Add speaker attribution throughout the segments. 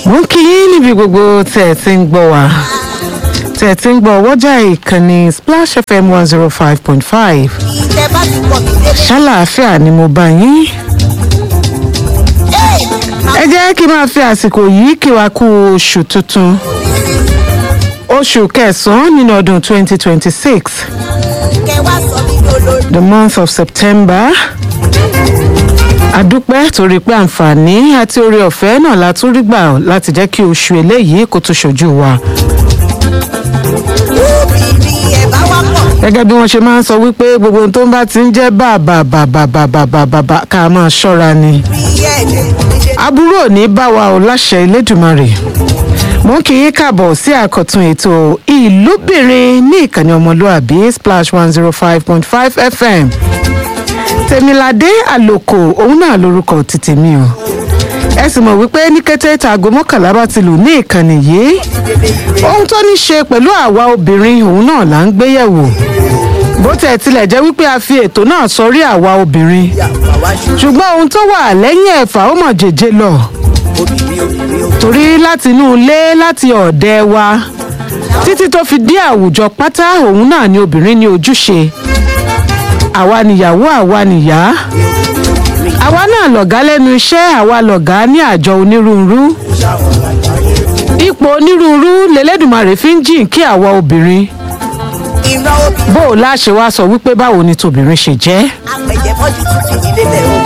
Speaker 1: mo ń kí yín níbi gbogbo tẹ̀ ẹ̀ ti ń gbọ́ wá tẹ̀ ẹ̀ ti ń gbọ́ wọ́jà ìkànnì splash fm one zero five point five
Speaker 2: ilẹ̀ bá ti pọ̀ mí délé.
Speaker 1: ṣàlàáfíà ni mo bá yín ẹ jẹ́ kí n máa fi àsìkò yìí kí wa kú oṣù tuntun oṣù kẹsàn-án nínú ọdún twenty twenty six
Speaker 2: kẹ wá sọ mí lólórí.
Speaker 1: the month of september adúpẹ́ torí pé àǹfààní àti oore ọ̀fẹ́ náà la tún rí gbà láti jẹ́ kí oṣù eléyìí kó tó ṣojú wa
Speaker 2: obìnrin ẹ̀ bá wá pọ̀.
Speaker 1: gẹ́gẹ́ bí wọ́n ṣe máa ń sọ wípé gbogbo ohun tó ń bá ti ń jẹ́ bàbàbàbàbàbà ká máa ṣọ́ra ni
Speaker 2: rí ẹ̀jẹ̀ níṣẹ́
Speaker 1: aburú ò ní bá wa ò láṣẹ elédùnmarè mo ń kí yín káàbọ̀ sí àkọ́tún ètò ìlúbìnrin ní ìkànnì ọmọlúàbí splash one zero five point five fm tèmiládé àlòkò òun náà lorúkọ ti tèmi o ẹ sì mọ̀ wípé ní kété taago mọ́kànlá bá ti lù ní ìkànnì yìí ohun tó ní ṣe pẹ̀lú àwa obìnrin òun náà là ń gbéyẹ̀wò bó tẹ̀ tilẹ̀ jẹ́ wípé a fi ètò náà sọrí àwa obìnrin
Speaker 2: àwa ṣú
Speaker 1: ṣùgbọ́n ohun tó wà lẹ́yìn ẹ̀fà ó mọ̀ jèjé lọ
Speaker 2: obìnrin obìnrin obìnrin.
Speaker 1: torí láti inú ilé láti ọ̀dẹ wa títí tó fi dé àwùjọ pátá òun náà ni obìnrin ní ojúṣe àwa nìyàwó àwa nìyá àwa náà lọ̀gá lẹ́nu iṣẹ́ àwa lọ̀gá ní àjọ onírúurú ipò onírúurú lẹ́lẹ́dùnmarè fi ń jìn kí àwa obìnrin
Speaker 2: ìran obìnrin
Speaker 1: bó o láṣẹ wá sọ wípé báwo ni tòbìnrin ṣe jẹ́
Speaker 2: apẹ̀jẹ̀ mọ́jú tún fìdí lélẹ̀ o.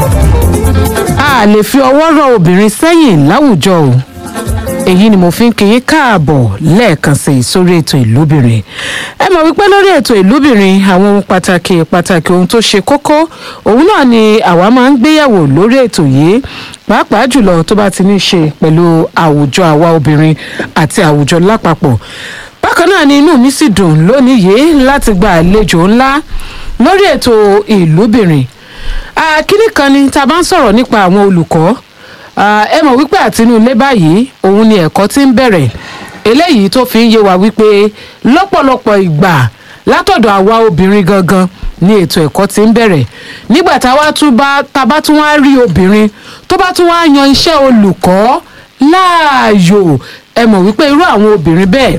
Speaker 1: a lè fi ọwọ́ rọ obìnrin sẹ́yìn láwùjọ o èyí ni mo fi ń kí yín káàbọ̀ lẹ́ẹ̀kan sí i sórí ètò ìlúbìnrin ẹ mọ̀ wípé lórí ètò ìlúbìnrin àwọn ohun pàtàkì pàtàkì ohun tó ṣe kókó òun náà ni àwa máa ń gbéyàwó lórí ètò yìí pàápàá jùlọ tó bá ti ní í ṣe pẹ̀lú àwùjọ àwa obìnrin àti àwùjọ lápapọ̀ bákan náà ni inú mi sì dùn lónìí yìí láti gba àlejò ńlá lórí ètò ìlúbìnrin Ah, kínní kan ni tá a bá ń sọ̀rọ̀ nípa àwọn olùkọ́ Ah, ẹ mọ̀ wípé àtinú ilé báyìí òun ni ẹ̀kọ́ ti ń bẹ̀rẹ̀ eléyìí tó fi ń yé wa wípé lọ́pọ̀lọpọ̀ ìgbà látọ̀dọ̀ àwa obìnrin gangan ni ètò ẹ̀kọ́ ti ń bẹ̀rẹ̀ nígbà táwa tún bá tá a bá tún wá rí obìnrin tó bá tún wá yan iṣẹ́ olùkọ́ láàyò ẹ mọ̀ wípé irú àwọn obìnrin bẹ́ẹ̀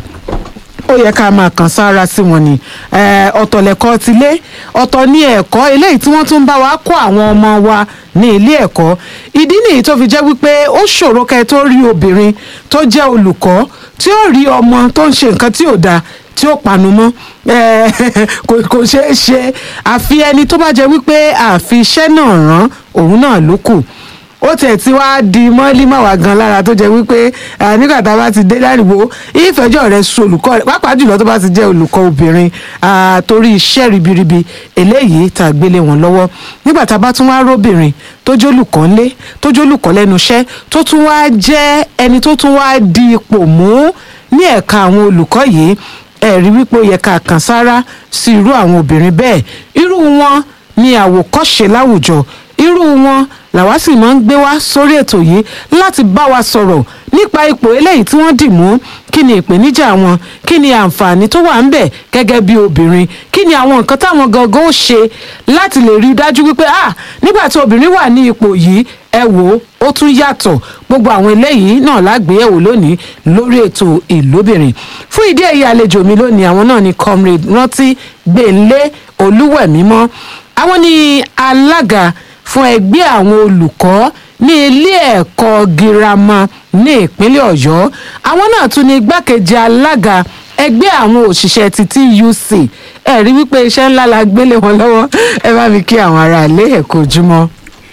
Speaker 1: ó yẹ ká máa kàn sára sí wọn ni Eh, ọ̀tọ̀ lẹ̀kọ́ tilé ọ̀tọ̀ ní ẹ̀kọ́ eléyìí tí wọ́n tún ń bá wa kó àwọn ọmọ wa ní ilé ẹ̀kọ́ ìdí nìyí tó fi jẹ́ wípé ó ṣòro kẹ́ ẹ tó rí obìnrin tó jẹ́ olùkọ́ tí ó rí ọmọ tó ń ṣe nǹkan tí ò dáa tí ó panu mọ́ Eh, kò kò ṣeé ṣe àfi ẹni tó bá jẹ́ wípé àfi iṣẹ́ náà rán òun náà ló kù ó tiẹ̀ ti wá di mọ́límọ̀wá gan lára tó jẹ́ wípé ah, nígbà tá a bá ti dé láriwo ìfẹ̀jọ́ rẹ̀ sun olùkọ́ rẹ̀ pàápàá jùlọ tó bá ti jẹ́ olùkọ́ obìnrin ah, torí iṣẹ́ ribiribi eléyìí tá a gbélé wọn lọ́wọ́ nígbà tá a bá tún wá róbìnrin tó jẹ́ olùkọ́ ńlé tó jẹ́ olùkọ́ lẹ́nu iṣẹ́ tó tún wá jẹ́ ẹni tó tún wá di ipò mú ní ẹ̀ka àwọn olùkọ́ yìí ẹ̀rí wípé ó yẹ ká kàn sára sí irú àwọn obìnrin bẹ́ẹ̀ irú wọn ni àwòkọ́ṣe láwùjọ irú wọn làwa sì máa ń gbé wá sórí ètò yìí láti bá wa sọ̀rọ̀ nípa ipò eléyìí tí wọ́n dì mú kí ni ìpèníjà wọn kí ni àǹfààní tó wà ń bẹ̀ gẹ́gẹ́ bí obìnrin kí ni àwọn nǹkan táwọn gangan ó ṣe láti lè rí i dájú wípé ah nígbà tí obìnrin wà ní ipò yìí ẹ wò ó ó tún yàtọ̀ gbogbo àwọn eléyìí náà lágbéyẹ̀wò lónìí lórí ètò ìlóbìnrin fún ìdí èyí àlejò mi lónìí àwọn náà ni comrade rántí gbẹ̀ǹlé olúwẹ̀mímọ́ àwọn ni alága fún ẹgbẹ́ àwọn olùkọ́ ní ilé ẹ̀kọ́ girama ní ìpínlẹ̀ ọ̀yọ́ àwọn náà tún ní igbákejì alága ẹgbẹ́ àwọn òṣìṣẹ́ ti tuc ẹ̀rí wípé iṣẹ́ ńlá la gbélé wọn lọ́wọ́ ẹ bá mi kí àwọn aráalé ẹ̀ kó ojúmọ́.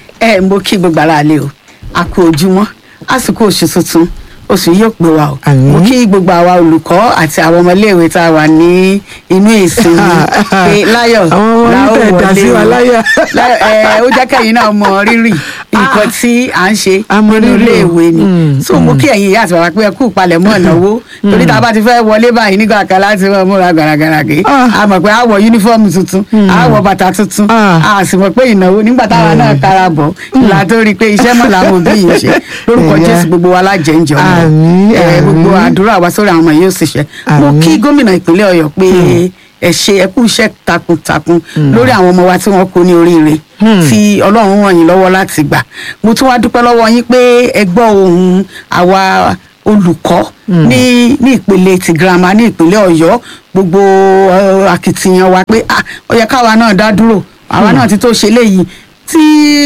Speaker 3: ẹ mo kí gbogbo ara lé o a kú ojúmọ́ àsìkò oṣù tuntun oṣù yìí yóò pé wa o
Speaker 1: Àmín.
Speaker 3: mo kí gbogbo àwa olùkọ́ àti àwọn ọmọléèwé tá a wà ní inú ìsinmi pé láyọ̀
Speaker 1: Àwọn ọmọ
Speaker 3: la ó
Speaker 1: yín tẹ̀ dá sí wa
Speaker 3: o.
Speaker 1: láyọ̀.
Speaker 3: Láyọ̀, ẹ, ó jẹ́ kẹ́yìn náà mọ rírì nǹkan tí à ń ṣe
Speaker 1: A mọ
Speaker 3: nínú
Speaker 1: rírì o.
Speaker 3: iléèwé ni
Speaker 1: Mm,
Speaker 3: so mo kí ẹ̀yin ìyá àti bàbá pé ẹ kú ìpalẹ̀mọ́ ìnáwó torí tá a bá ti fẹ́ wọlé báyìí nígbà kan láti wọ́n múra gàràgàràgé
Speaker 1: Ah.
Speaker 3: a mọ̀ pé a wọ yúnífọ́ọ̀mù tuntun a wọ bàtà tuntun
Speaker 1: Ah.
Speaker 3: a sì mọ̀ pé ìnáwó nígbà táwa náà kára bọ̀ ìlà tó rí i pé iṣẹ́ mọ̀ làwọn òbí yìí ń ṣe lórúkọ
Speaker 1: Ẹ̀yà.
Speaker 3: jésù gbogbo wa lájẹ́ ń jọ mọ́.
Speaker 1: Àmín,
Speaker 3: Ẹ, gbogbo
Speaker 1: àmín.
Speaker 3: àdúrà wa sórí àwọn ọmọ yóò sì ṣe mo
Speaker 1: Àmín.
Speaker 3: kí gómìnà ìpínlẹ̀ ọ̀yọ́ pé ẹ ṣe ẹ kú iṣẹ́ takuntakun lórí àwọn ọmọ wa tí wọ́n kó ní oríire tí ọlọ́run ràn yín lọ́wọ́ láti gbà mo tún wá dúpẹ́ lọ́wọ́ yín pé ẹ gbọ́ ohùn àwa olùkọ́ ní ní ìpele ti girama ní ìpínlẹ̀ ọ̀yọ́ gbogbo eh, akitiyan wa pé ah ó yẹ káwa náà dá dúró àwa náà ti tó ṣe léyìí tí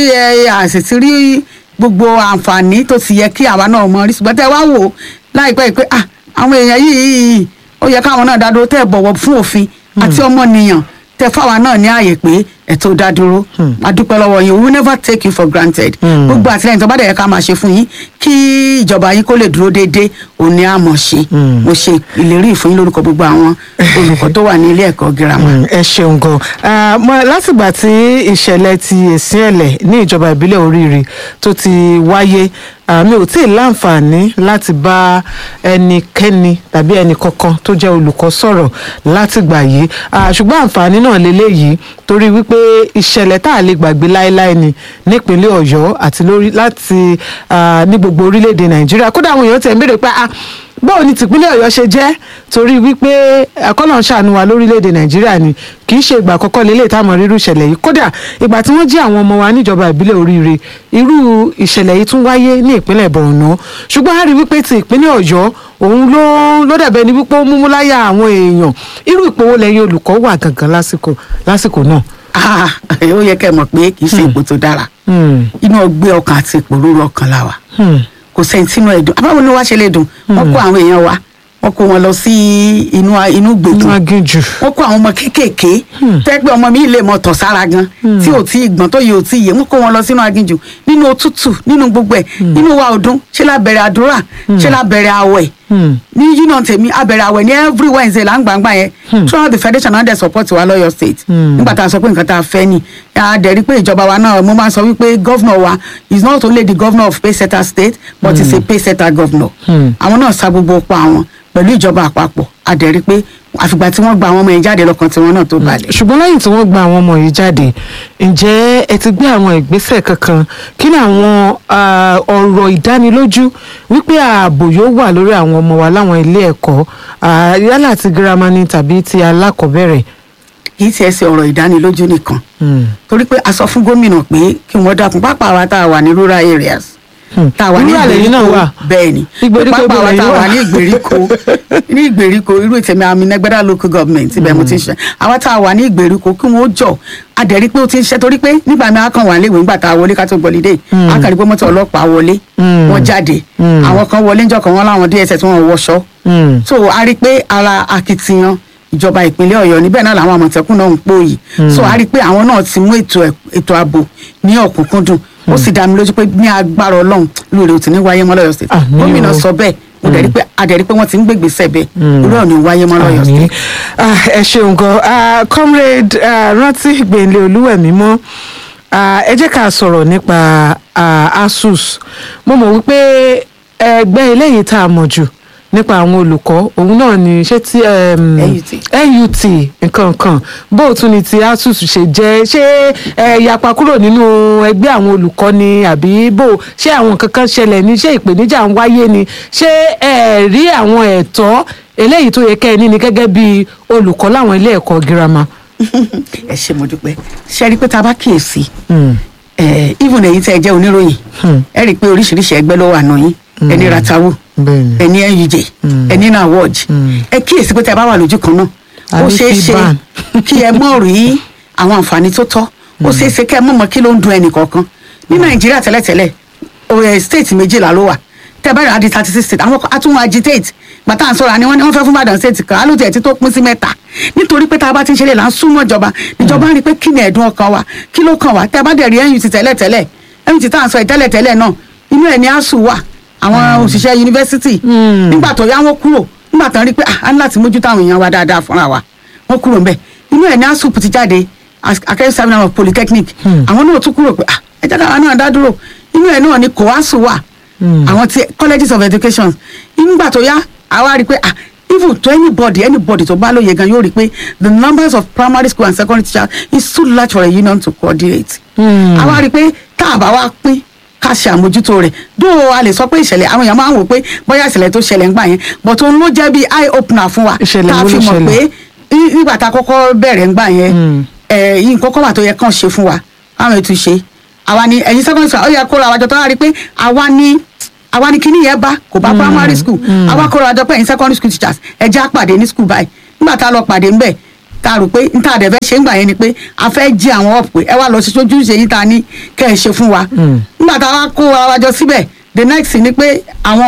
Speaker 3: ẹ àṣìṣe rí gbogbo àǹfààní tó ti yẹ kí àwa náà mọ rí ṣùgbọ́n tẹ́ wá wò ó láìpẹ́ yìí pé ah àwọn èèyàn yìí ó yẹ káwọn náà dá dúró tẹ́ bọ̀wọ̀ fún òfin àti ọmọnìyàn tẹ́ fáwa náà ní ààyè pé ẹ̀tọ́ dá dúró a dúpẹ́ lọ́wọ́ yín we will never take you for granted gbogbo àtìlẹyìn tó bá dẹ̀ yẹ ká máa ṣe fún yín kí ìjọba yín kó lè dúró déédéé òun ni a mọ̀ ṣe mo ṣe ìlérí ìfún yín lórúkọ gbogbo àwọn olùkọ́ tó wà ní ilé ẹ̀kọ́ girama.
Speaker 1: Mm, ẹ ṣeun gan Ah, mo- látìgbà tí ìṣẹ̀lẹ̀ ti èsì ẹ̀lẹ̀ ní ìjọba ìbílẹ̀ oríire tó ti wáyé ah, mi ò tí ì láǹfààní láti bá ẹnikẹ́ni tàbí ẹnì kankan tó jẹ́ olùkọ́ sọ̀rọ̀ látìgbà yìí Ah, ṣùgbọ́n àǹfààní náà lélẹ́yìí torí wípé ìṣẹ̀lẹ̀ tá a lè gbàgbé láéláé ni nípínlẹ̀ ọ̀yọ́ àti lórí láti ah, ní gbogbo orílẹ̀-èdè nàìjíríà kódà àwọn èèyàn tẹ̀ ń béèrè pé ah báwo ni tìpínlẹ̀ ọ̀yọ́ ṣe jẹ́ torí wípé àkọ́nà ṣàánú wa lórílẹ̀‐èdè nàìjíríà ni kì í ṣe ìgbà àkọ́kọ́ lélẹ̀ táwọn rírú ìṣẹ̀lẹ̀ yìí kódà ìgbà tí wọ́n jí àwọn ọmọ wa níjọba ìbílẹ̀ oríire irú ìṣẹ̀lẹ̀ yìí tún wáyé ní ìpínlẹ̀ borno ṣùgbọ́n a rí wípé ti ìpínlẹ̀ ọ̀yọ́ òun ló ló dàbẹ̀ ni wípé ó múmú láyà àwọn èèyàn irú ìpòwò lẹ́yìn olùkọ́ wà gangan lásìkò lásìkò náà.
Speaker 3: Ah, ó yẹ kẹ́ ẹ mọ̀ pé kì í ṣe ipò tó dára
Speaker 1: Hmm,
Speaker 3: inú ọgbẹ́ ọkàn àti ìpòrúurú ọkàn la wà
Speaker 1: hmm,
Speaker 3: kò sẹ́ni tínú ẹ̀ dùn abáwo ni wàá ṣe lè dùn wọ́n kó àwọn èèyàn wa wọ́n kó wọn lọ sí inú inú
Speaker 1: inú
Speaker 3: gbèdú
Speaker 1: aginjù.
Speaker 3: wọ́n kó àwọn ọmọ kéékèèké tẹ́gbẹ́ ọmọ mi lè mọ tọ̀ sára gan tí ò tí ì gbọ́n tó yẹ ò tí ì yé wọ́n kó wọn lọ sínú aginjù nínú òtútù nínú gbogbo ẹ̀ nínú wa ọdún ṣé la bẹ̀rẹ̀ àdúrà ṣé la bẹ̀rẹ̀ àwẹ̀
Speaker 1: Hmm.
Speaker 3: ní union tèmi abẹ̀rẹ̀ àwẹ̀ ní every wednesday là ń gbàngbà yẹn throughout the federation náà dẹ̀ support wa lọ́yọ̀ state nígbà tá a sọ pé nǹkan tá a fẹ́ ni a dẹ̀ rí pé ìjọba wa náà mo máa ń sọ wípé governor wa is not only the governor of paysetter state but is a paysetter governor àwọn náà sa gbogbo pa àwọn pẹ̀lú ìjọba àpapọ̀ a dẹ̀ rí pé àfìgbà tí wọ́n gba àwọn ọmọ yẹn jáde lọ́kàn tiwọn náà tó balẹ̀.
Speaker 1: ṣùgbọ́n lẹ́yìn tí wọ́n gba àwọn ọmọ yìí jáde ǹjẹ́ ẹ ti gbé àwọn ìgbésẹ̀ kankan kí ni àwọn ah, ọ̀rọ̀ ìdánilójú wípé ààbò yóò wà lórí àwọn ọmọ wa láwọn ilé ẹ̀kọ́ ah, yálà ti girama ni tàbí ti alákọ̀ọ́bẹ̀rẹ̀.
Speaker 3: kì í tiẹ̀ ṣe ọ̀rọ̀ ìdánilójú nìkan
Speaker 1: Hmm.
Speaker 3: torí pé a sọ fún gómìnà pé kí wọ́n dákun pápá wa tá a wà ní rural areas
Speaker 1: Hmm.
Speaker 3: tá a wà ní
Speaker 1: Rural lẹ́yìn náà wà.
Speaker 3: bẹ́ẹ̀ ni
Speaker 1: Ìgbèríko
Speaker 3: pápá wa
Speaker 1: ibẹ̀
Speaker 3: tá a
Speaker 1: lẹ́yìn
Speaker 3: wà
Speaker 1: wà.
Speaker 3: ní ìgbèríko ní ìgbèríko irú ìtẹ̀mí àmì nẹgbẹ́dá local government ibẹ̀ mo ti ń ṣe àwa tá a wà ní ìgbèríko kí wọ́n jọ adẹ̀rí pé ó ti ń ṣe torí pé nígbà mi á kàn wà léwu nígbà tá a wọlé ká tó gbọ́lídé á kàn rí pé mọ́tò ọlọ́pàá wọlé
Speaker 1: Hmm.
Speaker 3: wọ́n jáde
Speaker 1: Hmm.
Speaker 3: àwọn kan wọlé ńjọ́ kan wọ́n láwọn dss wọn wọṣọ
Speaker 1: Hmm.
Speaker 3: so a rí i pé ara akitiyan ìjọba ìpínlẹ̀ ọ̀yọ́ níbẹ̀ náà làwọn àmọ̀tẹ́kùn náà ń pòyì so a rí i pé àwọn náà ti mú ètò ẹ̀- ètò ààbò ní ọ̀kúnkúndùn ó sì dá mi lójú pé ní agbára ọlọ́run lóore ò ti ní wáyé mọ́ lọ́yọ̀ state
Speaker 1: Àmín
Speaker 3: gómìnà
Speaker 1: o.
Speaker 3: sọ bẹ́ẹ̀ mo dẹ̀ rí pé a dẹ̀ rí pé wọ́n ti ń gbègbèsẹ̀ bẹ́ẹ̀ lórí ò ní wáyé mọ́ lọ́yọ̀
Speaker 1: Àmín.
Speaker 3: state.
Speaker 1: Ah, ẹ ṣeun gan Ah, comrade ah, rántí gbẹ̀ǹlẹ̀ olúwẹ̀mí mọ́ Ah, ẹ jẹ́ ká sọ̀rọ̀ nípa ah, asus mo mọ̀ wípé ẹgbẹ́ eléyìí tá a mọ̀ jù nípa àwọn olùkọ́ òun náà ni ṣé tí um,
Speaker 3: NUT.
Speaker 1: NUT nǹkan kan bó o tún ni ti asus ṣe jẹ́ ṣé ẹ yapa kúrò nínú ẹgbẹ́ àwọn olùkọ́ ni àbí bó ṣé àwọn nǹkan kan ṣẹlẹ̀ ní ṣé ìpèníjà ń wáyé ni ṣé ẹ rí àwọn ẹ̀tọ́ eléyìí tó yẹ kẹ́ ẹ ní ni gẹ́gẹ́ bí olùkọ́ láwọn ilé ẹ̀kọ́ girama.
Speaker 3: ẹ ṣe mo dúpẹ́ ṣe rí i pé tá a bá kíyèsí
Speaker 1: Hmm.
Speaker 3: ẹ even èyí tẹ́ ẹ jẹ́ oníròyìn ẹ rí i pé oríṣiríṣi ẹgbẹ́ ló wà nù yín ẹni ratawu
Speaker 1: bẹ́ẹ̀ni.
Speaker 3: ẹni nuj ẹni nawoj ẹ kíyèsí pé tẹ́ ẹ bá wà lójú kan náà ó
Speaker 1: Àbí
Speaker 3: ṣeé ṣe
Speaker 1: Fiban.
Speaker 3: kí ẹ mọ̀ rí àwọn àǹfààní tó tọ́ ó ṣeé ṣe kí ẹ mọ̀ mọ́ kí ló ń dun ẹnì kọ̀ọ̀kan ní nàìjíríà tẹ́lẹ̀tẹ́lẹ̀ oyè state méjìlá ló wà tẹ́ ẹ bá rà á di thirty six state àwọn kan á tún wọn agitate gbàtà ń sọ̀rọ̀ àní wọ́n ní wọ́n fẹ́ fún Ìbàdàn state kan alóòtú ẹ̀ tí tó pín sí mẹ́ta nítorí pé tá a bá ti ń ṣẹlẹ̀ là ń súnmọ́ ìjọba ìjọba ń rí i pé kí ni ẹ̀dùn ọkàn wa kí ló kàn wá tẹ́ ẹ bá dẹ̀ rí NUT tẹ́lẹ̀tẹ́lẹ̀ NUT tá à ń sọ ìtẹ́lẹ̀tẹ́lẹ̀ náà inú ẹ̀ ní ASUU wà àwọn òṣìṣẹ́ yunifásitì nígbà tó yá wọn kúrò nígbà tó ń rí i pé ah, a ní láti mójútó àwọn èèyàn wa dáadáa fúnra wa wọn kúrò ńbẹ̀ inú ẹ̀ ní ASUU ti jáde akẹ́kọ̀ọ́ seminar of polytechnic àwọn náà tún kúrò pé ah, ẹ jẹ́ káwa náà dá dúró inú ẹ̀ náà ní kòásù wà àwọn ti colleges of education nígbà tó yá àwa rí i pé ah even to anybody anybody tó bá lóye gan yóò rí i pé the numbers of primary school and secondary teachers is too large for a union to coordinate. àwa rí i pé tá a bá wá pín ká ṣe àmójútó rẹ̀ dó a lè sọ pé ìṣẹ̀lẹ̀ àwọn èèyàn máa ń wò pé bóyá ìṣẹ̀lẹ̀ tó ṣẹlẹ̀ ń gbà yẹn but òun ló jẹ́ bí eye opener fún wa
Speaker 1: Ìṣẹ̀lẹ̀
Speaker 3: tá a
Speaker 1: wo
Speaker 3: fi
Speaker 1: ló
Speaker 3: mọ̀
Speaker 1: ṣẹlẹ̀?
Speaker 3: pé ní- nígbà tá a kọ́kọ́ bẹ̀rẹ̀ ń gbà yẹn ẹ̀ yìí nǹkan kọ́ wà tó yẹ kàn ṣe fún wa káwọn ètò ṣe àwa ni ẹ̀yin secondary school ó yẹ kó ra wájọ tó wá rí i pé àwa ni àwa ni kíní yẹn bá kò bá primary school àwa kóra àjọ pé ẹ̀yin secondary school teachers ẹ jẹ́ àpàdé ní school báyìí nígbà tá a lọ pàdé ńbẹ̀ tá a rò pé n tá a dẹ̀ fẹ́ ṣe ń gbà yẹn ni pé a fẹ́ jí àwọn up pé ẹ wá lọ sí sójú ṣe yín ta ní kẹ́ ẹ ṣe fún wa nígbà tá a wá kó ara wa jọ síbẹ̀ the next thing ni pé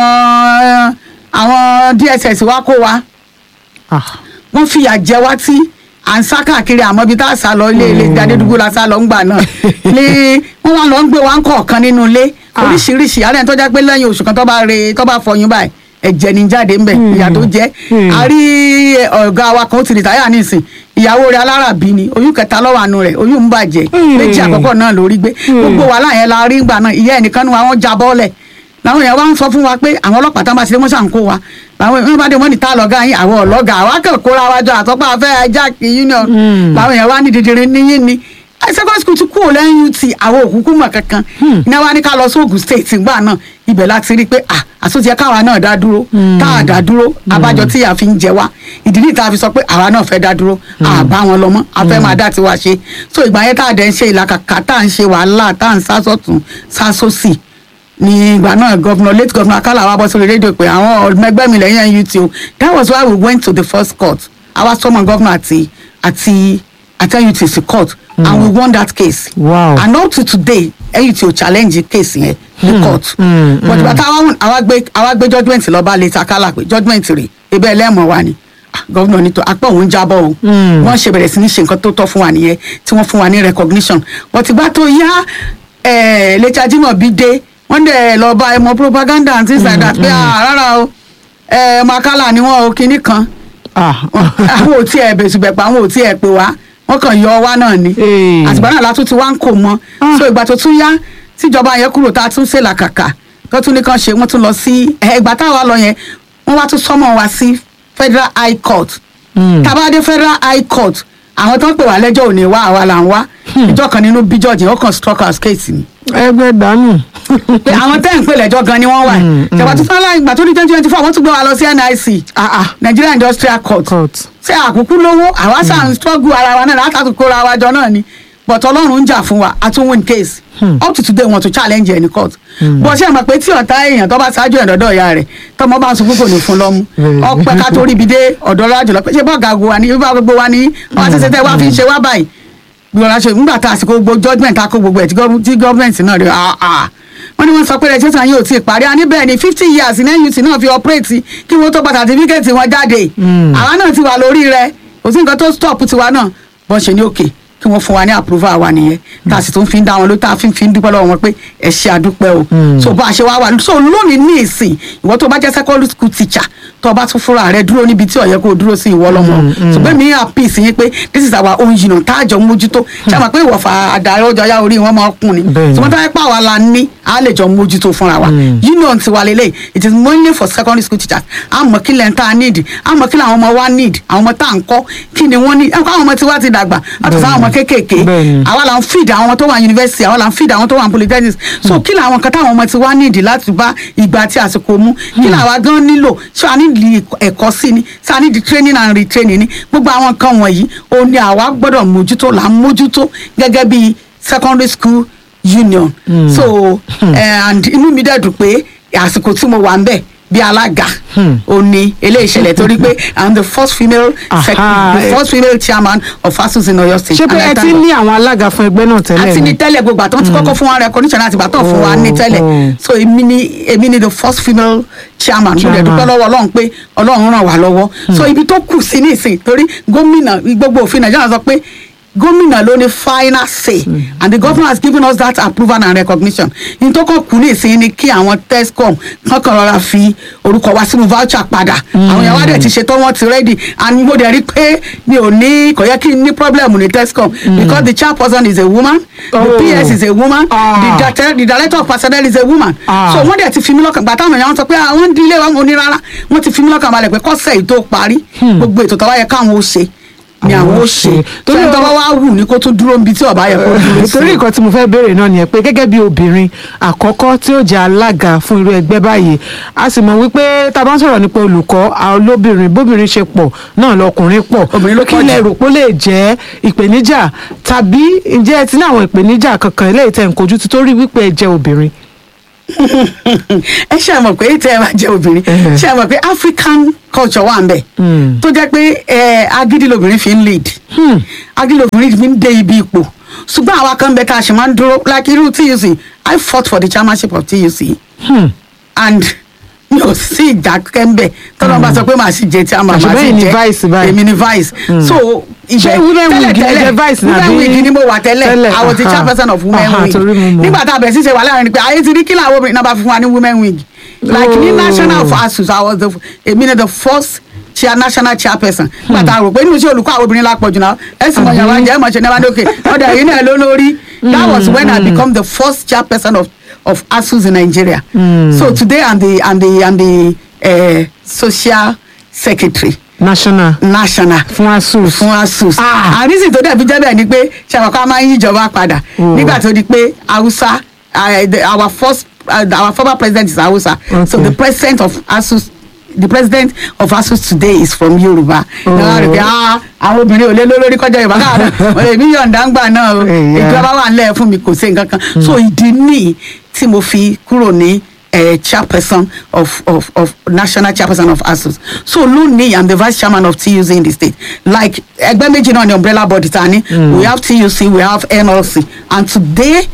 Speaker 3: àwọn àwọn dss wá kó wa
Speaker 1: Ah.
Speaker 3: wọ́n fìyà jẹ wá tí à ń sá káàkiri àmọ́ ibi tá a sá lọ ilé ilé ìdádédúgbò la sá lọ ńgbà náà ní wọ́n wá lọ ń gbé wa ń kọ̀ọ̀kan nínú ilé
Speaker 1: Ah.
Speaker 3: oríṣiríṣi àárẹ̀ tó jẹ́ pé lẹ́yìn oṣù kan tó bá re tó bá fọyín báyìí ẹ̀jẹ̀ ní jáde ńbẹ̀ ìyà tó jẹ́
Speaker 1: Hmm.
Speaker 3: a rí ọ̀gá wa kan ó ti rìtáyà nísìn ìyàwó rẹ̀ alárabí ni oyún kẹta lọ́wọ́ àánú rẹ̀ oyún ń bàjẹ́
Speaker 1: Hmm.
Speaker 3: méjì àkọ́kọ́ náà lórí gbé gbogbo wàhálà yẹn la rí ńgbà náà ìyá ẹnìkan nu àwọn já bọ́ọ̀lẹ̀ làwọn èèyàn wá ń sọ fún wa pé àwọn ọlọ́pàá tán bá ṣe wọ́n ṣàn kó wa làwọn èèyàn bá dé wọ́n ní tá lọ́gá yín àwọn ọ̀lọ́gà àwa kàn kóra wa jọ àtọ́pá afẹ́ ajáàkì union làwọn èèyàn wá ní dídìrín níyìn ni ẹ secondary school ti kú ò lẹ́yìn ut àwọn òkúkú mọ̀ kankan iná wa ní ká lọ sí Ògùn state ńgbà náà ibẹ̀ láti rí i pé ah àtúntì ẹ káwa náà dá dúró tá a dá dúró abájọ tí a fi ń jẹ wá ìdí ní ìta fi sọ pé àwa náà fẹ́ dá dúró àbá wọn lọ mọ́ a fẹ́ máa dá tiwa ṣe so ìgbà yẹn tá a dẹ̀ ń ṣe ìlàkàkà tá à ń ṣe wàhálà tá à ń sá sọ́tún sá sósì ní ìgbà náà gọ́vnọ̀ late gọ́vnọ̀ akálà wa bọ́ sórí rédíò pé àwọn ọ̀mẹgbẹ́ mi lẹ́yìn NUT o that was why we went to the first court àwa sọmọ gọ́vnọ̀ àti àti àti NUT sí court and we won that case
Speaker 1: Wow.
Speaker 3: and up to today NUT ò challenge case yẹn ní court
Speaker 1: mm,
Speaker 3: but bàtà àwa gbé àwa gbé judgement lọ bá late akálà pé judgement rè ebe ẹlẹ́mọ̀ wa ni Ah, gọ́vnọ̀ ní tó apá òun jábọ̀ o wọ́n ṣe bẹ̀rẹ̀ sí ní ṣe nǹkan tó tọ́ fún wa nìyẹn tí wọ́n fún wa ní recognition but ìgbà tó yá ẹ̀ lẹ́tí ajímọ̀bí dé wọ́n dẹ̀ lọ bá ẹmọ propaganda and things like that pé ah rárá o ẹ̀ makala ni wọ́n o kinní kan
Speaker 1: Ah.
Speaker 3: àwọn ò tí ẹ̀ bẹ̀sùbẹ̀pẹ̀ àwọn ò tí ẹ̀ pè wá wọ́n kàn yọ wá náà ni
Speaker 1: Ee.
Speaker 3: àtìgbà náà látún ti wá ń kò mọ́
Speaker 1: Ah.
Speaker 3: so ìgbà tó tún yá tíjọba yẹn kúrò tá a tún ṣe làkàkà tó tún ní kàn ṣe wọ́n tún lọ sí ẹ̀, ìgbà táwa lọ yẹn wọ́n wá tún sọ́mọ̀ wá sí federal high court tá a bá dé federal high court àwọn tó ń pè wá lẹ́jọ́ ò ní wá àwa là ń wá ìjọ kan nínú bí judge yẹn ó kàn struck as case ni
Speaker 1: ẹgbẹ́ dànù.
Speaker 3: pé àwọn tẹ́ ń pè lẹ́jọ́ gan ni wọ́n wà ìjọba tó fẹ́ láì gbà tó ní twenty twenty four wọ́n tún gbé wa lọ sí NIC
Speaker 1: Ah, ah.
Speaker 3: Nigeria Industrial Court
Speaker 1: Court.
Speaker 3: ṣé àkókò lówó àwa ṣáà ń struggle ara wa náà látàkùn kóra wa jọ náà ni but ọlọ́run ń jà fún wa a tún win case up to today wọn tún challenge ẹni court bó ṣe mọ̀ pé tí ọ̀tá èèyàn tó bá ṣáájú ẹ̀dọ́dọ̀ ìyá rẹ̀ tọmọ bá ń sunkún kò ní fún lọ́mú
Speaker 1: Mm.
Speaker 3: ọpẹ́ ká tó ríbi dé ọ̀dọ́ lájọ lọ pé ṣé bọ́ọ̀gà gbogbo wa ní bá gbogbo wa ní wọn àti ṣẹṣẹ wá fi ń ṣe wá báyìí gbogbo aṣọ nígbà tá a sì kó gbogbo judgement a kó gbogbo ẹ̀ tí gọ́ọ̀mù- tí gọ́ọ̀mẹ̀ntì náà rẹ̀ ah ah wọ́n ní wọ́n sọ pé registration yóò ti parí a ní bẹ́ẹ̀ ni fifty years ní NUT náà fi operate kí wọ́n tó gba certificate wọn jáde àwa náà ti wà lórí rẹ̀ kò sí nǹkan tó stop tiwa náà bọ́n ṣe ní òkè kí wọ́n fún wa ní approval wa nìyẹn tá a sì tún fi ń dá wọn ló tá a fi ń fi ń dúpẹ́ lọ́wọ́ wọn pé ẹ ṣe àdúpẹ́ o so bá a ṣe wá wà so lónìí ní ìsìn ìwọ tó bá jẹ́ secondary school teacher tó o bá tún fúnra rẹ dúró níbi tí ó yẹ kó o dúró sí ìwọ lọ́mọ ṣùgbọ́n mi à peace yín pé this is our own union tá a jọ mójútó ṣé a mọ̀ pé ìwọ̀fà àdarí ọjọ́ yá orí wọn máa kún ni
Speaker 1: Bẹ́ẹ̀ni.
Speaker 3: ṣùgbọ́n tá a pa àwa la ní a lè jọ mójútó fúnra wa union ti wà lélẹ̀ it is mainly for secondary school teachers a mọ̀ kí lẹ́ńtà a need a mọ̀ kí làwọn ọmọ wa need àwọn ọmọ tá à ń kọ́ kí ni wọ́n need ẹ̀ kọ́ àwọn ọmọ tí wá ti dàgbà àti sáwọn ọmọ kéékèèké
Speaker 1: Bẹ́ẹ̀ni.
Speaker 3: àwa là ń feed àwọn ọmọ tó wà university àwa là ń feed àwọn tó wà polytechnics so kí làwọn kan táwọn ọmọ ti wá nídìí láti bá ìgbà àti àsìkò mu kí làwa gan nílò ṣé a nídìí ẹ̀kọ́ sí ni ṣé a nídìí training and retraining ni gbogbo àwọn nǹkan wọ̀nyí ó ní àwa gbọ́dọ̀ mójútó là ń mójútó gẹ́gẹ́ bí secondary school union so eh, and inú mi dẹ̀ dùn pé àsìkò tí mo wà ń bẹ̀ bí alága ó ní eléyìí ṣẹlẹ̀ torí pé i'm the first female sec-
Speaker 1: Aha,
Speaker 3: the
Speaker 1: eh.
Speaker 3: first female chairman of ASUU in Oyo state
Speaker 1: ṣé pé
Speaker 3: And I
Speaker 1: ẹ
Speaker 3: thank
Speaker 1: ti
Speaker 3: God
Speaker 1: ní àwọn alága fún ẹgbẹ́ náà tẹ́lẹ̀
Speaker 3: àti ní
Speaker 1: ni?
Speaker 3: tẹ́lẹ̀ gbogbo àtọ́ ti kọ́kọ́ fún wa recognition àti ìgbà tó fún wa ní
Speaker 1: Oh,
Speaker 3: tẹ́lẹ̀
Speaker 1: oh.
Speaker 3: so èmi ni èmi ni the first female chairman mo dẹ̀
Speaker 1: Chairman.
Speaker 3: dúpẹ́ lọ́wọ́ ọlọ́run pé ọlọ́run ràn wá lọ́wọ́ so ibi tó kù sí nísìn torí gómìnà gbogbo òfin nàìjíríà sọ pé gómìnà ló ní final say and the governor has given us that approval and recognition ní tó kàn kù ní ìsìn ni kí àwọn tescom kankan rọra fi orúkọ wa sínú voucher padà àwọn yàrá dẹ̀ ti ṣetán wọ́n ti ready and mo dẹ̀ rí pé mi ò ní kò yẹ kí n ní problem ní tescom because the chairperson is a woman the
Speaker 1: Oh.
Speaker 3: ps is a woman
Speaker 1: Ah.
Speaker 3: the director the director of personnel is a woman
Speaker 1: Ah.
Speaker 3: so wọ́n dẹ̀ ti fi mí lọ́kàn gbàtà àwọn èèyàn sọ pé àwọn ń di ilé wa mo ní rárá wọ́n ti fi mí lọ́kàn balẹ̀ pé kọ́sẹ̀ yìí tó parí gbogbo ètò tó wá yẹ káwọn ó ṣe ni
Speaker 1: Àwọn
Speaker 3: àwọn
Speaker 1: ó
Speaker 3: ó
Speaker 1: ṣe.
Speaker 3: ṣe
Speaker 1: Torí
Speaker 3: torí
Speaker 1: ọ-
Speaker 3: tó bá wá wù ní kó tún dúró níbi tí ọba yẹ kó dúró sí.
Speaker 1: torí nǹkan tí mo fẹ́ béèrè náà nìyẹn pé gẹ́gẹ́ bí obìnrin àkọ́kọ́ tí ó jẹ́ alága fún irú ẹgbẹ́ báyìí a sì mọ̀ wípé tá a bá ń sọ̀rọ̀ nípa olùkọ́ àwọn olóbìnrin bóbìnrin ṣe pọ̀ náà lọkùnrin pọ̀
Speaker 3: Obìnrin ló
Speaker 1: kí
Speaker 3: pọ̀
Speaker 1: lẹ
Speaker 3: jù.
Speaker 1: rò pé ó lè jẹ́ ìpèníjà tàbí ǹjẹ́ ẹ ti ní àwọn ìpèníjà kankan eléyìí tẹ̀ ń kojú ti torí wípé ẹ jẹ́ obìnrin.
Speaker 3: ẹ ṣe mọ̀ pé tẹ́ ẹ bá jẹ́ obìnrin
Speaker 1: Mhm.
Speaker 3: ṣe mọ̀ pé african culture wà ń bẹ̀
Speaker 1: Mm.
Speaker 3: tó jẹ́ pé ẹ, agídí lobìnrin fi ń lead
Speaker 1: Hmm.
Speaker 3: agídí lobìnrin fi ń dé ibi ipò ṣùgbọ́n àwa kan bẹ tá a ṣe máa ń dúró like irú tuc i fought for the chairmanship of tuc
Speaker 1: Hmm.
Speaker 3: and mi ò sí ìjà kẹ́ńbẹ̀ tọ́lọ́ bá sọ pé màá sì jẹ tí a máa
Speaker 1: Àṣùgbọ́n
Speaker 3: máa sì
Speaker 1: èyí ni
Speaker 3: jẹ
Speaker 1: vice báyìí.
Speaker 3: èmi ni vice so
Speaker 1: Ṣé women wing ni ẹ jẹ vice ni
Speaker 3: women
Speaker 1: àbí-
Speaker 3: wing ni mo wà tẹ́lẹ̀
Speaker 1: Tẹ́lẹ̀,
Speaker 3: I was the
Speaker 1: aha.
Speaker 3: chairperson of women
Speaker 1: Aha,
Speaker 3: wing
Speaker 1: torí mo mọ̀.
Speaker 3: nígbà tá a bẹ̀rẹ̀ sí ṣe wà láàrin ni pé ayé ti rí kí làwọn obìnrin náà bá fún wa ní women wing like ní
Speaker 1: Oh.
Speaker 3: national of asus I was the èmi ni the first chair national chairperson nígbà tá a rò pé nínú iṣẹ́ olùkọ́ àwọn obìnrin lápọ̀ jù náà ẹ sì mọ̀ yàrá jẹ́ ẹ mọ̀ ṣe ní abádókè ọ̀dà yìí náà ló lórí that was when I become the first chairperson of of asus in Nigeria so today I'm the I'm the I'm the uh, social secretary
Speaker 1: national
Speaker 3: national
Speaker 1: fún asus.
Speaker 3: fún asus
Speaker 1: Ah.
Speaker 3: àrísì tó dẹ̀bi jẹ́ bẹ́ẹ̀ ni pé ṣàkóso máa ń yí ìjọba padà
Speaker 1: Oh.
Speaker 3: nígbà tó di pé hausa uh, the- our first uh, our former president is hausa so
Speaker 1: Okay.
Speaker 3: the president of asus the president of asus today is from yorùbá
Speaker 1: Oh.
Speaker 3: náà rẹ̀ pé ah, àwọn obìnrin ò lé lórí kọjá yorùbá káàdà èmi yọ̀ǹda ń gbà náà o
Speaker 1: Yeah.
Speaker 3: ìjọba wà nílẹ̀ fún mi kò sí nǹkan kan so ìdí nìyí tí mo fi kúrò ní uh, chairperson of, of, of national chairperson of asus so lónìí i'm the vice chairman of tuc in the state like ẹgbẹ́ méjì náà ni umbrella body ta ni we have tuc we have nlc and today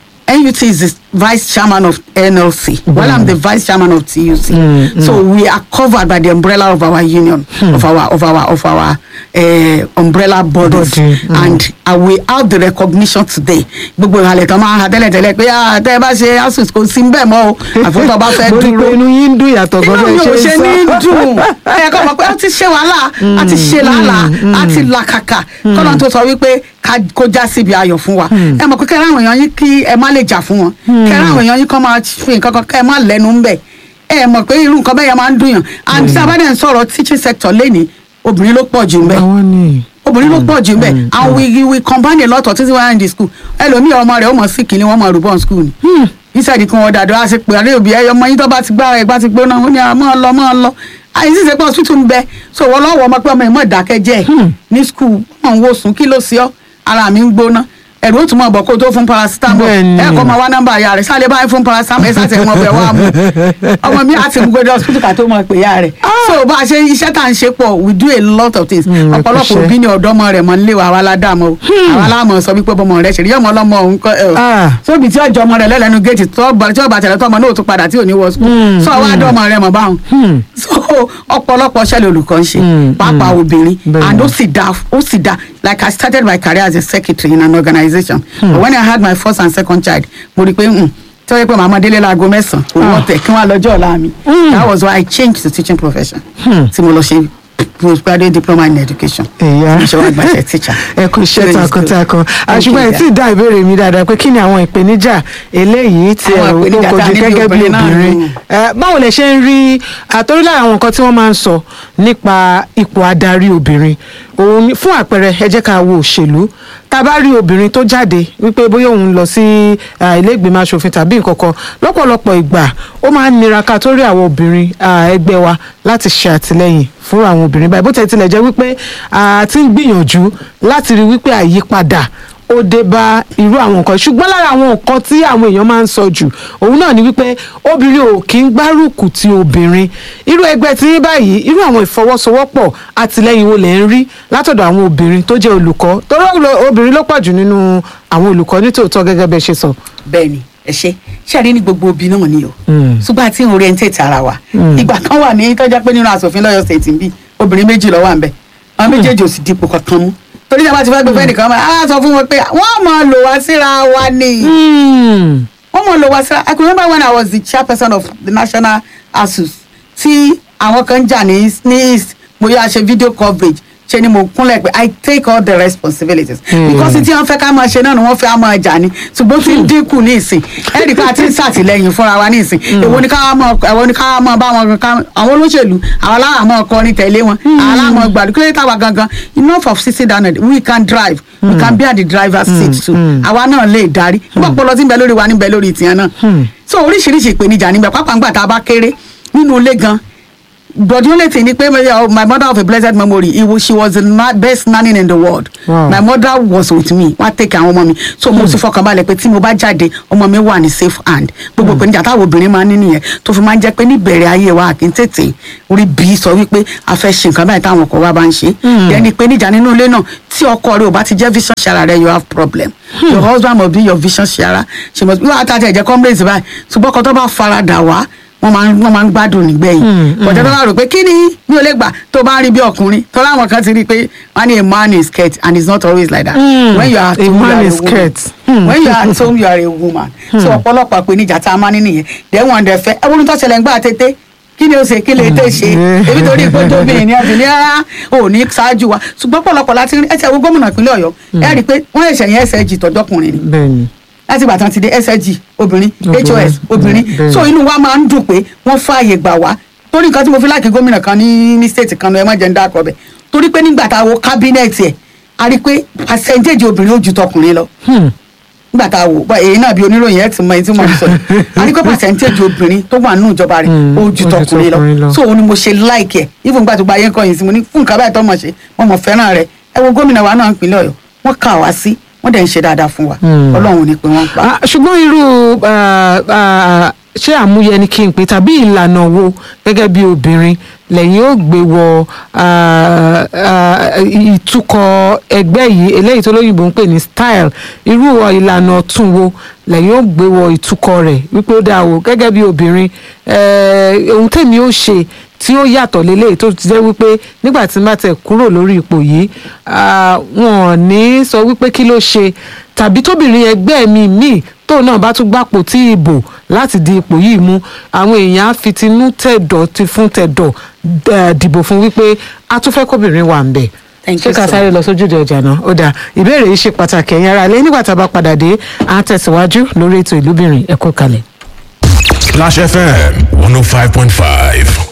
Speaker 3: nut is the vice chairman of nlc while i'm the vice chairman of tuc so we are covered by the umbrella of our union of our of our of our uh, umbrella bodies
Speaker 1: Body, mm.
Speaker 3: and uh, we have the recognition today gbogbo ìhàlẹ̀ tán máa ń ha tẹ́lẹ̀tẹ́lẹ̀ pé ah, tẹ́ ẹ bá ṣe asus kò sí bẹ́ẹ̀ mọ́ o àfọ́tọ̀ bá fẹ́
Speaker 1: mo rí i pé
Speaker 3: dúró
Speaker 1: inú yín ń dùn yàtọ̀
Speaker 3: inú
Speaker 1: gan
Speaker 3: mi ò
Speaker 1: bẹ́ẹ̀
Speaker 3: ṣe
Speaker 1: ṣe
Speaker 3: ní
Speaker 1: ń sọ.
Speaker 3: dùn ẹ kọ́ mọ̀ pé a ti ṣe wàhálà a ti ṣe làálàá a ti làkàkà kọ́nà tó sọ wípé ká- kó já síbi ayọ̀ fún wa ẹ mọ̀ pé kẹ́rẹ́ àwọn èèyàn yín kí ẹ má lè jà fún wọn kẹ́rẹ́ àwọn èèyàn yín kọ́ máa fi nǹkan kan kẹ́ ẹ má lẹ́nu ń bẹ̀ ẹ mọ̀ pé irú nǹkan bẹ́ẹ̀ yẹn máa ń dùn yàn and tí a bá dẹ̀ ń sọ̀rọ̀ teaching sector lẹ́ni obìnrin ló pọ̀ jù ń bẹ̀
Speaker 1: àwọn ni.
Speaker 3: obìnrin ló pọ̀ jù bẹ́ẹ̀ and we we combine a lot of things when we are in the school ẹlòmíì ọmọ rẹ̀ ó mọ̀ sí kìíní wọ́n mọ̀ rúbọ̀ school ni inside kan wọ́n dàdó a ṣe pé àlẹ́ òbí ẹyọ ọmọ yín tó bá ti gbára ẹ̀ bá ti gbóná ó ní à mọ́ ọ lọ mọ́ ọ lọ àyè sì ṣe pé hospital ń bẹ so wọ́n lọ́wọ́ ọmọ pé ọmọ ìmọ̀ ìdákẹ́jẹ́ ní school wọ́n ń wò sùn kí ló ṣe ọ́ ara mi ń gbóná ẹ̀rù ó tún mọ̀ bọ̀ kó tó fún paracetamol
Speaker 1: Bẹ́ẹ̀ni.
Speaker 3: ẹ̀ kọ́ máa wá nọ́mbà ìyá rẹ̀ sálẹ̀ báyìí fún paracetamol ẹ̀ sàtẹ̀ wọn bẹ̀ wá mú ọmọ mi àti gbogbo ẹ̀dọ̀ hospital ká tó mọ̀ pé ìyá rẹ̀ so bá a ṣe iṣẹ́ tá à ń ṣe pọ̀ we do a lot of things
Speaker 1: Mm,
Speaker 3: ọ̀pọ̀lọpọ̀
Speaker 1: ẹ̀kúṣẹ́.
Speaker 3: òbí ni ọ̀dọ́mọ rẹ̀ mọ̀ nílé wa àwa ládàmọ́ o àwa láàmọ̀ sọ wípé bọ́mọ rẹ̀ ṣe rí ọmọ ọlọ́mọ òun kọ́ ẹ̀
Speaker 1: Ah.
Speaker 3: sóbi tí ọjọ́ ọmọ rẹ̀ lẹ́lẹ́nu géètì tó bá tí ọba tẹ̀lé tó ọmọ náà tó padà tí ò ní wọ sùkúl
Speaker 1: Mm,
Speaker 3: sọ wá dọ́mọ rẹ̀ mọ̀ báwọn
Speaker 1: Hmm.
Speaker 3: so ọ̀pọ̀lọpọ̀ ṣẹlẹ̀ olùkọ́ ń ṣe
Speaker 1: Mm,
Speaker 3: pàápàá obìnrin
Speaker 1: Bẹ́ẹ̀ni.
Speaker 3: and ó sì dá ó sì dá like I started my career as a secretary in an organisation but when I had my first and second child mo rí i pé mm, tí wọ́n yẹ pé màmá délé láago mẹ́sàn-án kò wọ́n tẹ̀ kí wọ́n á lọ́jọ́ ọ̀la mi that was why I changed the teaching profession tí mo lọ ṣe postgraduate diploma in education
Speaker 1: Ẹ̀yà.
Speaker 3: mo ṣe wá gbàṣẹ teacher.
Speaker 1: ẹ kú iṣẹ́
Speaker 3: So it's
Speaker 1: takuntakun
Speaker 3: good. Thank you,
Speaker 1: àṣùgbọ́n ẹ
Speaker 3: dear.
Speaker 1: tí ì dá ìbéèrè mi dáadáa pé kí ni àwọn ìpèníjà eléyìí tí ẹ
Speaker 3: Àwọn
Speaker 1: rò
Speaker 3: ìpèníjà
Speaker 1: ó
Speaker 3: tá a
Speaker 1: kojú
Speaker 3: ní bí
Speaker 1: gẹ́gẹ́ bí
Speaker 3: obìnrin náà
Speaker 1: obìnrin
Speaker 3: nù.
Speaker 1: Ẹ, báwo lẹ ṣe ń rí àtòrí lára àwọn nǹkan tí wọ́n máa ń sọ nípa ipò adarí obìnrin òun ni- fún àpẹẹrẹ ẹ jẹ́ ká wo òṣèlú tá a bá rí obìnrin tó jáde wípé bóyá òun lọ sí ah, ilé ìgbìmọ̀ asòfin tàbí nǹkan kan lọ́pọ̀lọpọ̀ ìgbà ó máa ń nira ká tó rí àwọn obìnrin ah, ẹgbẹ́ wa láti ṣe àtìlẹ́yìn fún àwọn obìnrin báyìí bó tẹ̀ tilẹ̀ jẹ́ wípé a ti ń gbìyànjú láti rí wípé àyípadà ó dé bá irú àwọn nǹkan ṣùgbọ́n lára àwọn nǹkan tí àwọn èèyàn máa ń sọ jù òun náà ni wípé obìnrin ò kí ń gbárùkù ti obìnrin irú ẹgbẹ́ tí yín báyìí irú àwọn ìfọwọ́sowọ́pọ̀ àtìlẹ́yìn wo lẹ̀ ń rí látọ̀dọ̀ àwọn obìnrin tó jẹ́ olùkọ́ torí ó- obìnrin ló pọ̀ jù nínú àwọn olùkọ́ nítòótọ́ gẹ́gẹ́ bẹ́ẹ̀ ṣe sọ.
Speaker 3: bẹ́ẹ̀ni ẹ ṣe ṣáàrí ní gbogbo obì náà ni o
Speaker 1: Mm.
Speaker 3: ṣùgbọ́n àti orientate ara wa ìgbà kan wà ní tọ́jà pé nínú asòfin lọ́yọ̀ state ń bí obìnrin méjì ló wà ń bẹ̀ àwọn méjèèjì ò sì dípò kankan mú torí ìjọba ti fẹ́ gbé fẹ́nìkan mọ́ á sọ fún wọn pé wọ́n mọ̀ lò wá síra wa ni
Speaker 1: Hmm.
Speaker 3: wọ́n mọ̀ lò wá síra I can remember when I was the chairperson of the national asus tí àwọn kan jà ní ní east mo yá ṣe video coverage ṣe ni mo kúnlẹ̀ pé I take all the responsibilities
Speaker 1: Hmm.
Speaker 3: because tí wọ́n fẹ́ ká máa ṣe náà ni wọ́n fẹ́ á máa jà ní ṣùgbọ́n tí ń dínkù ní ìsìn ẹ̀rí ká ti ń ṣàtìlẹ́yìn fúnra wa ní ìsìn èwo ni ká máa èwo ni ká máa bá wọn ká àwọn olóṣèlú àwọn aláàmọ́ ọkọrin tẹ̀lé wọn àwọn aláàmọ́ gbàdúrà kí ló dé táwa gangan enough of sitting down and we can drive we can be at the driver's seat too àwa náà lè darí nígbà pọlọ tí ń bẹ lórí wa ní bẹ lórí tìyẹn náà so oríṣiríṣi ìpèníjà níbẹ̀ pápá ńgbà tá a bá kéré nínú ilé gan but the only thing ni pé uh, my mother of a blessed memory he was, she was the na best nanny in the world
Speaker 1: Wow.
Speaker 3: my mother was with me wọ́n á take àwọn ọmọ mi so mo ti fọkàn balẹ̀ pé tí mo bá jáde ọmọ mi wà ní safe hand gbogbo ìpèníjà táwọn obìnrin máa ń ní nìyẹn tó fi máa ń jẹ́ pé níbẹ̀rẹ̀ ayé wa kì í tètè orí bí sọ wípé a fẹ́ ṣe nǹkan báyìí táwọn ọkọ wa bá ń ṣe ẹni pé níjà nínú ilé náà tí ọkọ rẹ ò bá ti jẹ́ vision sharer rẹ you have problem your husband must be your vision sharer she must be wọ́n á tàjẹ́ ẹ̀jẹ̀ complaints báyìí ṣùgbọ́n ọkọ tó bá faradà wá wọ́n máa ń wọ́n máa ń gbádùn nígbẹ̀yìn bọ̀dọ̀ tó bá rò pé kí ni mi ò lè gbà tó bá ń rí bí ọkùnrin tó láwọn kan ti rí i pé wọ́n ní a man is scared and it's not always like that
Speaker 1: Mm,
Speaker 3: when you are at
Speaker 1: a
Speaker 3: home you
Speaker 1: man
Speaker 3: are a
Speaker 1: is
Speaker 3: woman
Speaker 1: scared. Hmm.
Speaker 3: when you are at home you are a woman so ọ̀pọ̀lọpọ̀ àpèníjà tá a máa ní nìyẹn then wọ́n dẹ̀ fẹ́ ẹwọ́n tó ṣẹlẹ̀ ń gbà tètè kí ni o ṣe kí lè tè ṣe
Speaker 1: Mm.
Speaker 3: ebi torí pé tóbìnrin ni ọdún ní rárá ò ní ṣáájú wa ṣùgbọ́n pọ̀lọpọ̀ láti rí ẹsẹ̀ wo gómìnà ìpínlẹ̀ ọ̀yọ́ ẹ rí i pé wọ́n ẹ̀ṣẹ̀ yẹn ẹsẹ̀ jì tọ́jọ́kùnrin ni
Speaker 1: bẹ́ẹ̀ni
Speaker 3: láti ìgbà tí wọn ti dé SSG obìnrin
Speaker 1: Obìnrin.
Speaker 3: HOS obìnrin
Speaker 1: Bẹ́ẹ̀.
Speaker 3: so inú wa máa ń dùn pé wọ́n fààyè gbà wá torí nǹkan tí mo fi láàkì gómìnà kan ní ní state kan ẹ má jẹ́ ń dákọ̀ bẹ̀ torí pé nígbà tá a wo kábínẹ̀tì ẹ̀ a rí i pé percentage obìnrin ó ju tọkùnrin lọ nígbà tá a wò bá èyí náà bí oníròyìn ẹ ti mọ ẹni tí mo sọ yìí a rí i pé percentage obìnrin tó wà nínú ìjọba rẹ̀
Speaker 1: Hmm,
Speaker 3: ó ju
Speaker 1: ó ju
Speaker 3: tọkùnrin
Speaker 1: tọkùnrin lọ.
Speaker 3: lọ so òun ni mo ṣe like ẹ̀ even nígbà tó gba ayé ń kọ́ yìí sí mo ní fún nǹkan báyìí tó mọ̀ ṣe mo mọ̀ fẹ́ràn rẹ̀ ẹ wo gómìnà wa náà ń pinlẹ̀ ọ̀yọ́ wọ́n kà wá sí wọ́n dẹ̀ ń ṣe dáadáa fún wa
Speaker 1: Hmm.
Speaker 3: ọlọ́run ò ní pé wọ́n pa.
Speaker 1: Ah, ṣùgbọ́n irú ah, ah, ṣé àmúyẹ ni kí n pè tàbí ìlànà wo gẹ́gẹ́ bí obìnrin lẹ́yìn ó gbé wọ ah, ah, ìtukọ̀ ẹgbẹ́ yìí eléyìí tó lóyìnbó ń pè ní style irú ìlànà ọ̀tún wo lẹ́yìn ó gbé wọ ìtukọ̀ rẹ̀ wípé ó dáa o gẹ́gẹ́ bí obìnrin eh, ohun tèmi ó ṣe tí ó yàtọ̀ lélẹ̀ tó ti jẹ́ wípé nígbà tí n bá tẹ̀ kúrò lórí ipò yìí ah, wọn ò ní sọ wípé kí ló ṣe tàbí tóbìnrin ẹgbẹ́ mi míì tóun náà bá tún gbàpò tí ìbò láti di ipò yìí mú àwọn èèyàn á fi tinú tẹ̀dọ̀ ti fún tẹ̀dọ̀ eh, dìbò fún wípé a tún fẹ́ kóbìnrin wà ń bẹ̀
Speaker 3: Thank
Speaker 1: ṣé
Speaker 3: you
Speaker 1: ká
Speaker 3: so
Speaker 1: sáré lọ sójúde ọjà náà ó dáa ìbéèrè yìí ṣe pàtàkì ẹ̀yin ará ilé nígbà tá a bá padà dé à ń tẹ̀síwájú lórí ètò ìlúbìnrin ẹ̀kọ́ kalẹ̀.
Speaker 4: Splash FM 105.5.